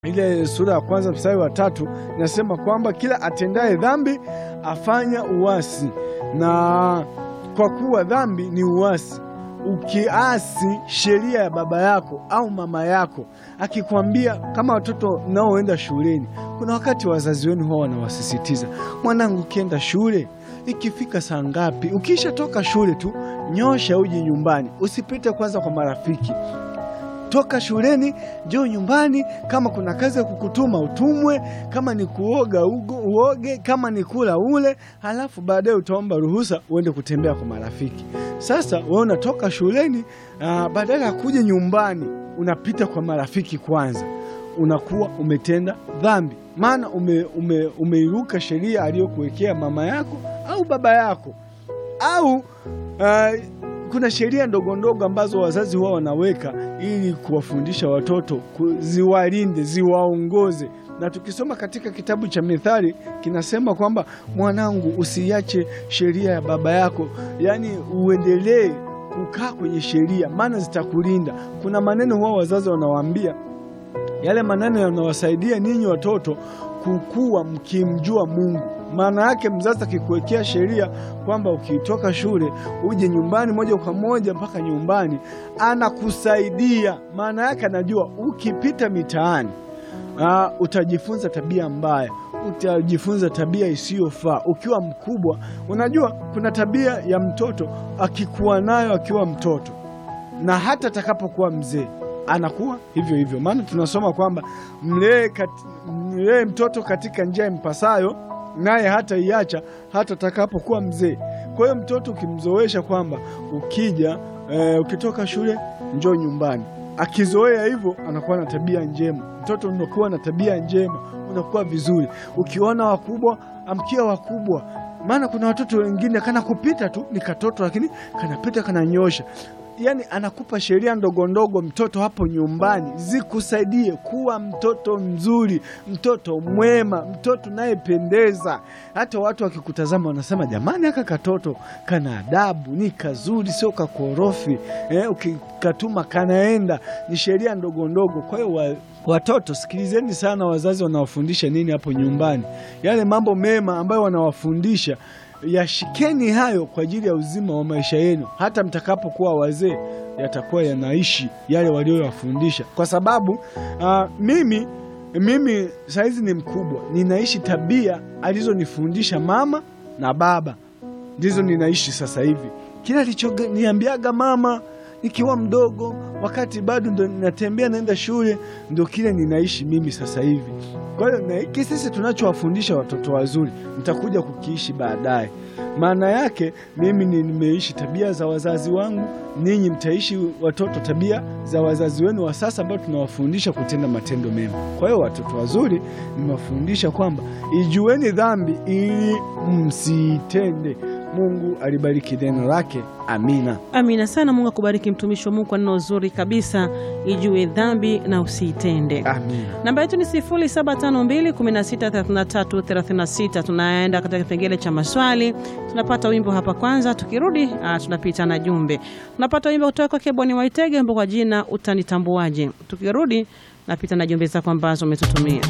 ile sura ya kwanza mstari wa tatu inasema kwamba kila atendaye dhambi afanya uasi, na kwa kuwa dhambi ni uasi. Ukiasi sheria ya baba yako au mama yako, akikwambia kama watoto mnaoenda shuleni, kuna wakati wazazi wenu huwa wanawasisitiza, mwanangu, ukienda shule ikifika saa ngapi, ukisha toka shule tu nyosha uje nyumbani, usipite kwanza kwa marafiki toka shuleni njoo nyumbani. Kama kuna kazi ya kukutuma utumwe, kama ni kuoga ugo, uoge, kama ni kula ule, halafu baadaye utaomba ruhusa uende kutembea kwa marafiki. Sasa wewe unatoka shuleni, badala ya kuja nyumbani unapita kwa marafiki kwanza, unakuwa umetenda dhambi, maana ume, ume, umeiruka sheria aliyokuwekea mama yako au baba yako au uh, kuna sheria ndogo ndogo ambazo wazazi wao wanaweka ili kuwafundisha watoto, ziwalinde, ziwaongoze. Na tukisoma katika kitabu cha Mithali kinasema kwamba mwanangu, usiache sheria ya baba yako, yaani uendelee kukaa kwenye sheria, maana zitakulinda. Kuna maneno wao wazazi wanawaambia, yale maneno yanawasaidia ninyi watoto kukua mkimjua Mungu. Maana yake mzazi akikuwekea sheria kwamba ukitoka shule uje nyumbani moja kwa moja mpaka nyumbani, anakusaidia. Maana yake anajua ukipita mitaani, uh, utajifunza tabia mbaya, utajifunza tabia isiyofaa. Ukiwa mkubwa, unajua kuna tabia ya mtoto akikuwa nayo akiwa mtoto na hata atakapokuwa mzee anakuwa hivyo hivyo. Maana tunasoma kwamba mlee kati, mlee mtoto katika njia impasayo naye hata iacha hata atakapokuwa mzee. Kwa hiyo mtoto ukimzoesha kwamba ukija e, ukitoka shule njoo nyumbani, akizoea hivyo anakuwa na tabia njema. Mtoto unakuwa na tabia njema, unakuwa vizuri. Ukiona wakubwa, amkia wakubwa, maana kuna watoto wengine kana kupita tu ni katoto, lakini kanapita kananyosha Yaani anakupa sheria ndogo ndogo mtoto hapo nyumbani zikusaidie kuwa mtoto mzuri, mtoto mwema, mtoto nayependeza. Hata watu wakikutazama wanasema jamani, aka katoto kana adabu, ni kazuri, sio kakorofi eh, ukikatuma kanaenda. Ni sheria ndogo ndogo. Kwa hiyo wa, watoto sikilizeni sana wazazi wanawafundisha nini hapo nyumbani, yale mambo mema ambayo wanawafundisha yashikeni hayo kwa ajili ya uzima wa maisha yenu. Hata mtakapokuwa wazee, yatakuwa yanaishi yale walioyafundisha, kwa sababu uh, mimi mimi saizi ni mkubwa, ninaishi tabia alizonifundisha mama na baba, ndizo ninaishi sasa hivi. Kila alichoniambiaga mama nikiwa mdogo, wakati bado ndo natembea naenda shule, ndo kile ninaishi mimi sasa hivi. Kwa hiyo na hiki sisi tunachowafundisha watoto wazuri, mtakuja kukiishi baadaye. Maana yake mimi nimeishi tabia za wazazi wangu, ninyi mtaishi watoto tabia za wazazi wenu wa sasa, ambao tunawafundisha kutenda matendo mema. Kwa hiyo watoto wazuri nimewafundisha kwamba ijueni dhambi ili msiitende. Mungu alibariki neno lake. Amina, amina sana. Mungu akubariki mtumishi wa Mungu kwa neno zuri kabisa, ijue dhambi na usiitende. amina. Namba yetu ni 0752163336. Tunaenda katika kipengele cha maswali, tunapata wimbo hapa kwanza, tukirudi ah, tunapita na jumbe. Tunapata wimbo kutoka kwake Boni Waitege ambao kwa jina utanitambuaje. Tukirudi napita na jumbe zako ambazo umetutumia.